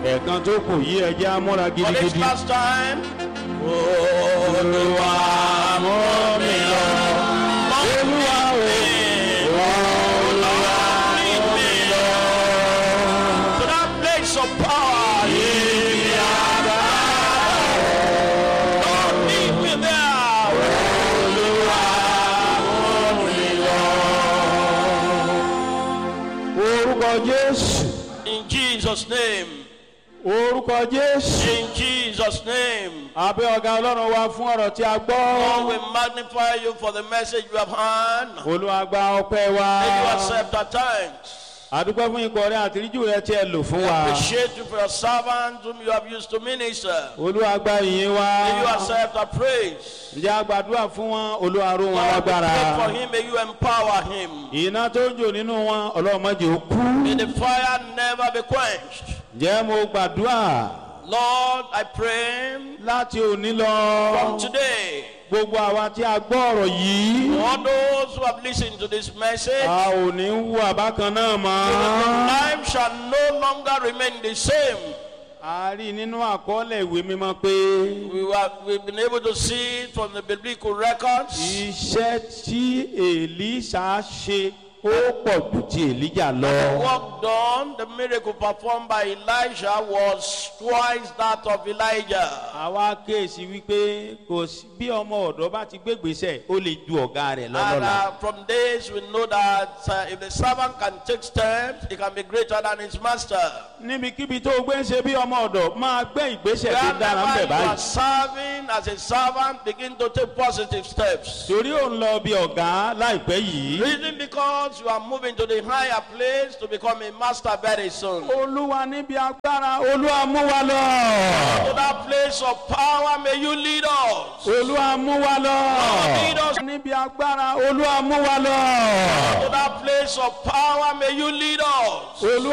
ẹ̀ẹ̀kan tó kù yí ẹjẹ́ amúra For this gidigidi. last time. Olúwa mú mi lọ. Olúwa o, Olúwa lead me to that place of power. Lord, lead me there. orúkọ Jésù, In Jesus' name. orúkọ Jésù. In Jesus' name. Abẹ́ ọ̀gá Ọlọ́run wa fún ọ̀rọ̀ tí a Lord, gbọ́. we magnify you for the message you have heard. Olúwa gba ọpẹ́ wa. May you accept our thanks. Àdúpẹ́ fún ikọ̀ rẹ àtìríjù rẹ tí ẹ lò fún wa. Appreciate you for your servants whom you have used to minister. Olúwa gba ìyìn wa. May you accept our praise. Ǹjẹ́ a gbàdúrà fún wọn? Olúwa ró wọn Lord, we lágbára. pray for him. May you empower him. Iná tó ń jò nínú wọn, Ọlọ́run má jẹ́ ó kú. May the fire never be quenched. Ǹjẹ́ mo gbàdúrà Lord, I pray láti òní lọ? from today, Gbogbo àwa tí a gbọ́ ọ̀rọ̀ yìí. all those who have listened to this message, A ò ní wú àbákan náà mọ́. life shall no longer remain the same. A rí nínú àkọọ́lẹ̀ ìwé mímọ́ pé We were, we've been able to see it from the biblical records. iṣẹ́ tí Èlíṣà ṣe ó pọ̀ ju ti Èlíjà The lọ. work done, the miracle performed by Elijah was twice that of Elijah. Àwa kéèsì wípé kò sí bí ọmọ ọ̀dọ́ bá ti gbégbèsè ó lè ju ọ̀gá rẹ̀ And lọ́lọ́la. uh, from this, we know that uh, if the servant can take steps, he can be greater than his master. Níbikíbi tó o gbé ń ṣe bí ọmọ ọ̀dọ̀ máa gbé ìgbésẹ̀ tó dára ń Wherever bẹ̀ you are báyìí. serving as a servant, begin to take positive steps. Torí ò ń lọ bí ọ̀gá láìpẹ́ yìí. Reason because you are moving to the higher place to become a master very soon. To Olúwa níbi agbára Olúwa mú wa lọ. that place of power, may you lead us. Olúwa mú wa lọ. Lead us Níbi agbára Olúwa mú wa lọ. to that place of power, may you lead us. Olúwa